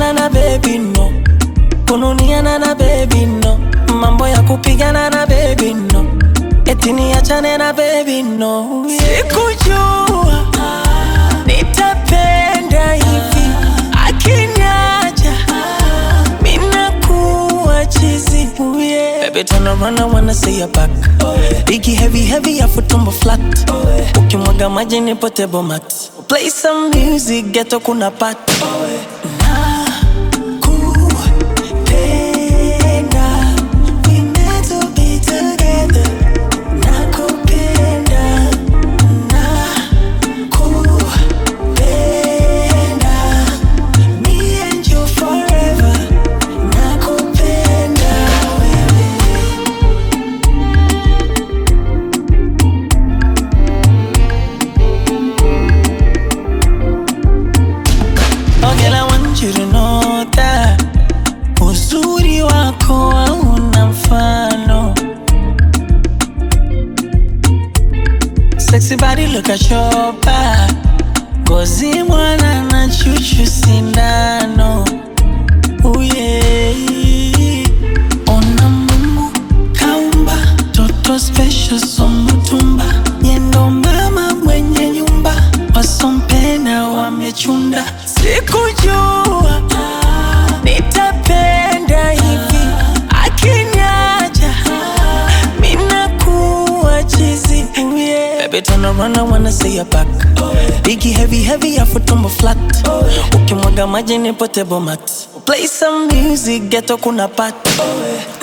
kupigana na baby no, kununiana na baby no, mambo ya kupigana na baby no, eti niachane na baby no. Sikujua nitapenda hivi, akiniacha minakuwa chizi. Ooh, yeah. Baby turn around, I wanna see your back. Biggie heavy heavy, afu tumbo flat. Ukimwaga maji ni potable mat. Play some music, ghetto kuna pat. Nakupenda, we meant to be together. Nakupenda, nakupenda. Me and you forever. Nakupenda wewe. Oh girl, I want you to know that uzuri wako hauna mfano. Sexy body, look at your back. Ngozi mwana na chuchu sindano. Ooh, yeah. Ona Mungu kaumba toto special somutumba yendo mama mwenye nyumba wasompenda wamechunda sikujua nitapenda hivi akiniacha minakuwa chizi Ooh, yeah. Baby turn around, I wanna see your back Biggie heavy heavy, afu tumbo flat Ukimwaga maji ni potable mat Play some music, ghetto kuna pat